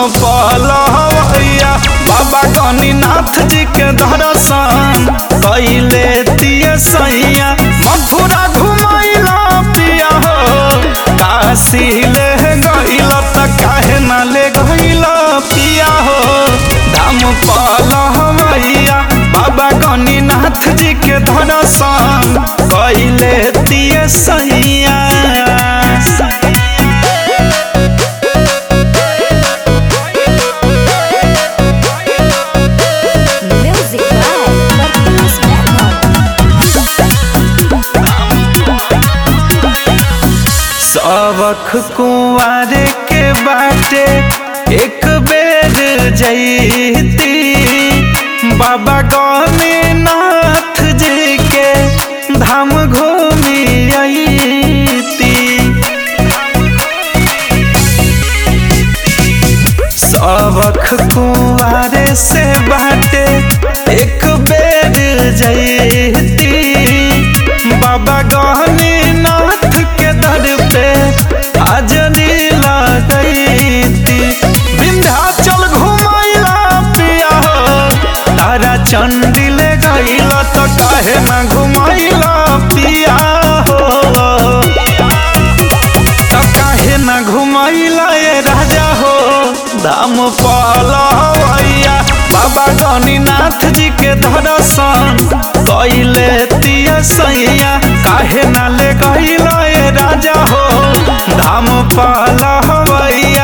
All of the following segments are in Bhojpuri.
पलवैया बाबा गणिनाथ जी के दर्शन कैले दिए सैया मथुरा घुमैला पिया हो काशी ले गइल त काहे न ले गइल पिया हो धाम पलवैया बाबा गणिनाथ जी के दर्शन कैले दिए सैया Music by Martins Metal. सबख कुंवर के बाटे एक बेर जैती बाबा गणनाथ जी के धाम घूमी अइती सबख कुंवर से बाटे एक बेर जैती बाबा गणनाथ के दर पे हाजरी लगैती विंध्याचल घुमैला पिया हो तारा चंडिल गइल त काहे ना घुमैला पिया हो त काहे न घुमैला ए राजा हो धाम पलवैया बाबा गणिनाथ जी के दर्शन कैले तिया सैया काहे न ले गइला ए राजा हो धाम पलवैया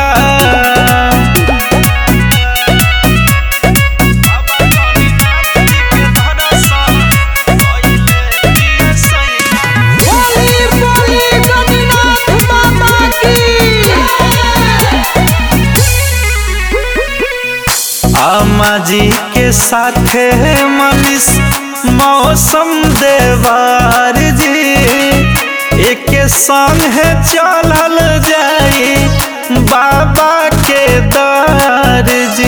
बोली बोली गणनाथ बाबा की अम्मा जी के साथे मनीष मौसम देवार जी एक संग है चलल जाई बाबा के दर जी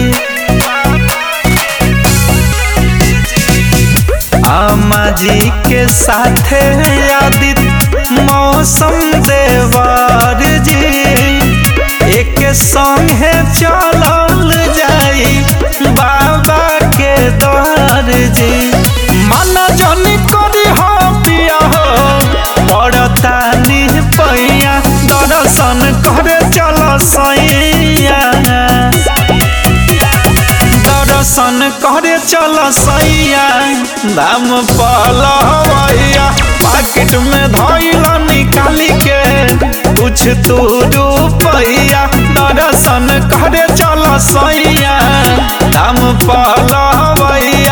अम्मा जी के साथे आदित्य मौसम देवार जी एक संग है चलल जाई बाबा के दर जी मन जनी करी हो पिया हो पड़तानी पैया दर्शन करे चल सैया दर्शन करे चल सैया दाम पलवैया पाकिट में धैल निकाली के कुछ तू रुपैया दर्शन करे चल सैया दाम पलवैया